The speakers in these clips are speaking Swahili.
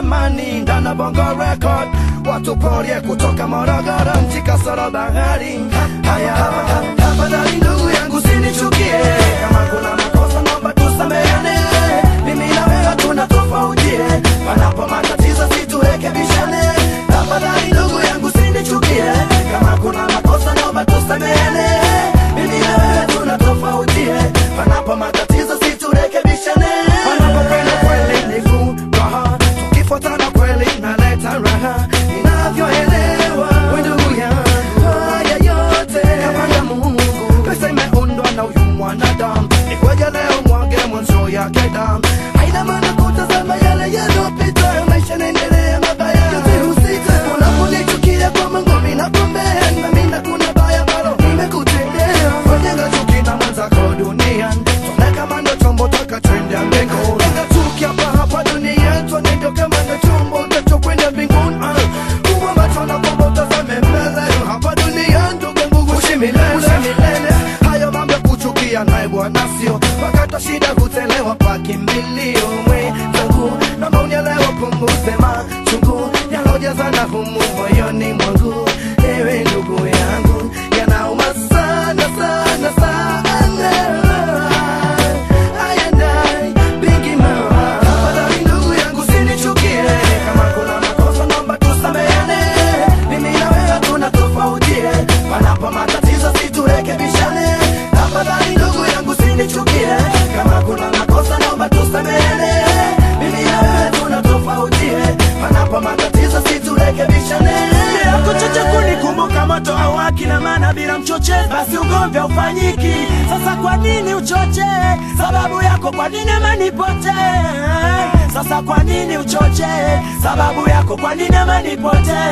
amani ndani ya Bongo Record, watu porie kutoka Morogoro, nchi kasoro bahari. Haya, tafadhali ndugu yangu sinichukie, kama kuna makosa naomba tusameane, mimi na wewe tuna tofautie, panapo matatizo siturekebishane. Tafadhali ndugu yangu sinichukie, kama kuna makosa naomba tusameane, mimi na wewe tuna tofautie, panapo matatizo siturekebishane. Panapokwenda kweli ni furaha, tukifuatana kweli naleta raha, ninavyoelewa we ndugu yangu, haya yote kapanga Mungu, pesa imeundwa na huyu mwanadamu, ikweje leo mwage mwanzo yake damu, haina maana kutazama yale yaliyopita, maisha naendelea mabaya yote husika, unaponichukia kwa Mungu mimi nakuombea, na mimi nakuna baya ambalo nimekutendea, wajenga chuki na mwenzako duniani, tuone kama ndo chombo takachoendea mbinguni, jenga chuki hapa hapa duniani, tuone ndo kama ndo chombo tachokwenda mbinguni, ah. Kuwa macho na kwamba utazame mbele, hapa duniani ndugu yangu uishi milele, uishi milele. Hayo mambo ya kuchukia naye bwana sio wakati wa shida hutelewa pa kimbilio mwenzangu, naomba unielewe, punguze machungu yalojazana humu moyoni mwangu, ewe ndugu yangu, yanauma sana sana sana. Aya dai, bigi mama. Tafadhali ndugu yangu sinichukie, kama kuna makosa naomba tusameane, mimi na wewe tuna tofautie, panapo matatizo siturekebishane. Tafadhali ndugu yangu sinichukie, kama kuna makosa naomba tusameane, mimi na wewe tuna tofautie, panapo matatizo siturekebishane. kuchoche kunikumbuka moto awaki na maana bila mchoche basi ugomvi haufanyiki sasa kwa nini uchoche sababu yako kwa nini amanipote sasa kwa nini uchoche sababu yako kwa nini amanipote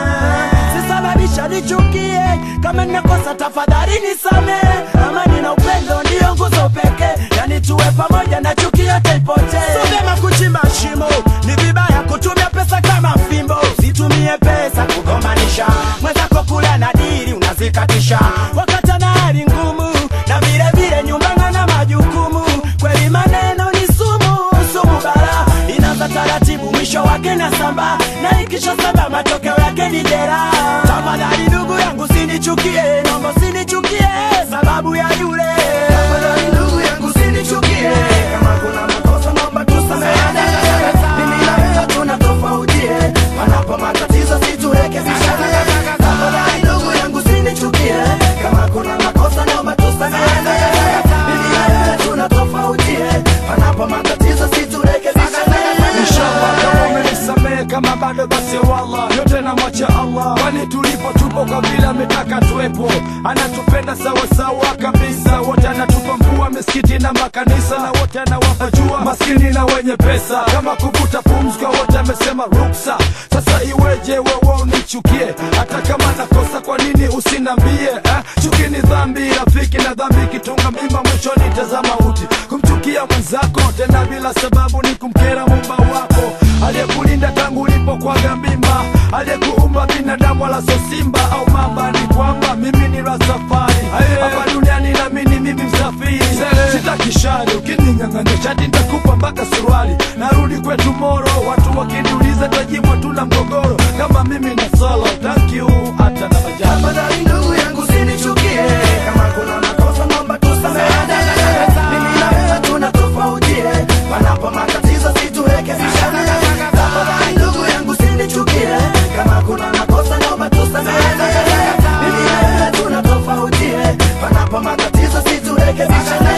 sisababisha nichukie kama ninakosa tafadhali nisame amani na upendo ndiyo nguzo pekee yani tuwe pamoja na chuki yote ipotee so vyema kuchimba shimo ni vibaya kutumia pesa kama fimbo usitumie pesa kugomanisha mwenzako kula na dili unazikatisha wakati ana hali ngumu na vile vile nyumbana na majukumu kweli maneno ni sumu sumu bara inaanza taratibu mwisho wake na samba na ikisha samba matokeo yake ni jera tafadhali ndugu yangu sinichukie nombo sinichukie sababu ya yule Tafadhali ndugu yangu sinichukie, kama kuna makosa naomba tusameane. Mimi na wewe tuna tofautie, panapo matatizo siturekebishane. Tafadhali ndugu yangu sinichukie, kama kuna makosa naomba tusameane. Mimi na wewe tuna tofautie, panapo matatizo siturekebishane. Inshallah kama umenisamehe kama bado basi wallah yote namwacha Allah kwani tulipo tupo kwa vile ametaka tuwepo anatupenda sawa sawa kabisa wote anatupa mvua misikiti na makanisa na wote anawapa jua maskini na wenye pesa kama kuvuta pumzi kwa wote amesema ruksa sasa iweje wewe unichukie hata kama nakosa kwa nini usinambie eh? chuki ni dhambi rafiki na dhambi kitunga mimba mwishoni tazama uti kumchukia mwenzako tena bila sababu ni kumkera mumba wako aliyekulinda tangu ulipokwaga mimba aliyekuumba binadamu wala sio simba au mamba ni kwamba mimi ni rasafari hapa duniani namini mimi msafiri sitaki shari ukininyang'anya shati nitakupa mpaka suruali narudi kwetu moro watu wakiniuliza tajimwa tuna mgogoro kama mimi na solo thank you hata na majani Tafadhali ndugu yangu sinichukie, kama kuna makosa naomba tusameane. Mimi na wewe tuna tofautie, panapo matatizo siturekebishane. Tafadhali ndugu yangu sinichukie, kama kuna makosa naomba tusameane. Mimi na wewe tuna tofautie, panapo matatizo siturekebishane.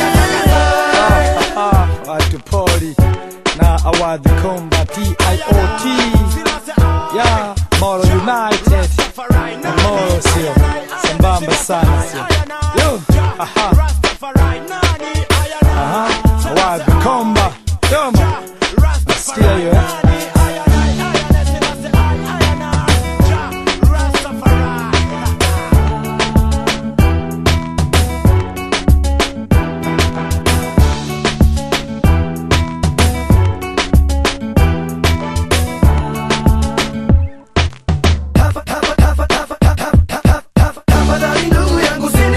watu poli na awadhi komba tiot ya moro united na moro sio sambamba sana sio yo aha aha awadhi komba yoma nasikia hiyo eh Tafadhali ndugu yangu sinichukie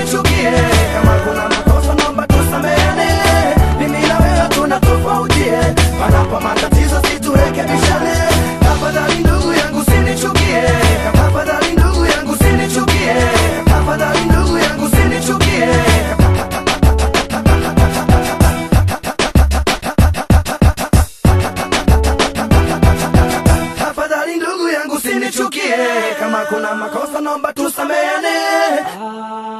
usinichukie kama kuna makosa naomba tusameane